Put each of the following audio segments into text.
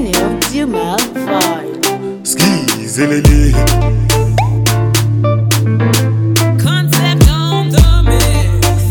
Genial Dumal 5. Skis, elele. Concept on the mix.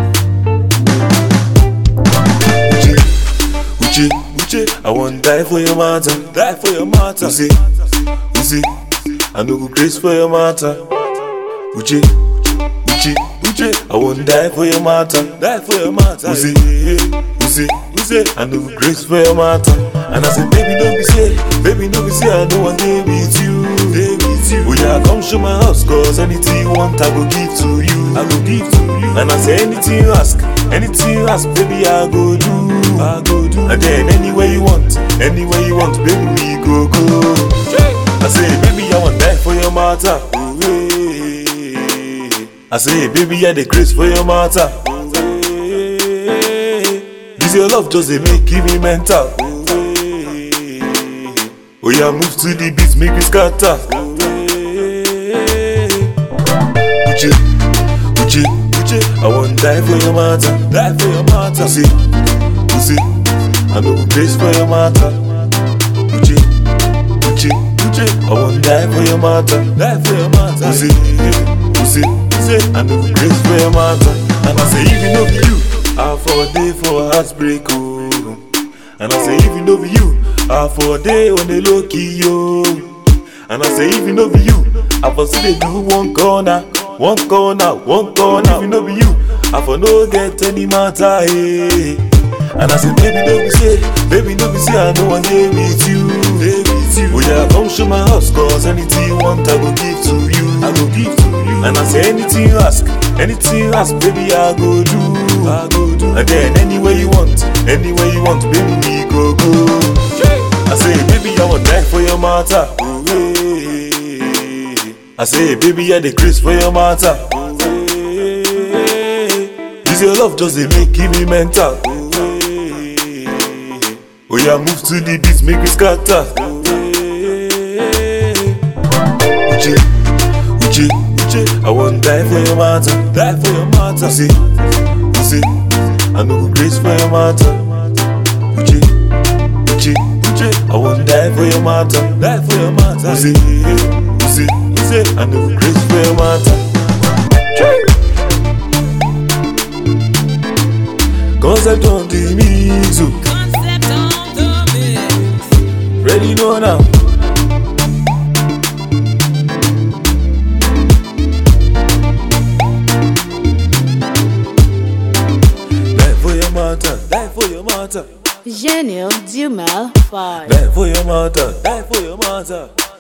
Uche, Uche, Uche, I want die for your matter, die for your matter. Uzi, Uzi, I no go grace for your matter. Uche, Uche, Uche, I want die for your matter, die for your matter. Uzi, Uzi, Uzi, I no go grace for your matter. And I say, baby, don't be say, baby, don't be say, I know one day with you, day with you. Oh yeah, come show my house, cause anything you want, I go give to you, I go give to you. And I say, anything you ask, anything you ask, baby, I go do, I go do. And then anywhere you want, anywhere you want, baby, we go go. I say, baby, I want die for your matter. Ooh, eh. I say, baby, I the grace for your matter. Ooh, eh. This your love just a make give me mental. Ooh, eh. Oh yeah, move to the beat, make me scatter. Ooh, eh. Uche, Uche, Uche, I want die for your matter, die for your matter. See, Uche, I know go grace for your matter. Uche, Uche, Uche, I want die for your matter, die for your matter. Uche, Uche, Uche, I know go grace for your matter. And I say if you know be you, I for a day for a heartbreak, oh. And I say if you know be you, I for a day on the low key, yo. And I say if you know be you, I for see they do one corner, one corner, one corner. If you know be you, I for no get any matter, hey. And I say baby don't be say, baby don't be say I know one day with you, day with you. Oh yeah, come show my house, cause anything you want I go give to you, I go give to you. And I say anything you ask, anything you ask, baby I go do, I go do. And then anywhere you want, anywhere you want, baby we go go. I say, baby, I want die for your matter. Ooh, eh. I say, baby, I the grace for your matter. Ooh, eh. This your love just a make give me mental. Ooh, eh. Oh yeah, move to the beat, make me scatter. Ooh, eh. Uche, Uche, Uche, I want die for your matter, die for your matter. Uche, Uche, I know go grace for your matter. Uche, Uche, Uche, I want die for your matter, die for your matter. Uche, Uche, Uche, I know go grace for your matter. Concept on the mix, oh. Concept on the mix. ready know now. Die for your matter, die for your matter. Genial Dumal 5. Die for your matter, die for your matter.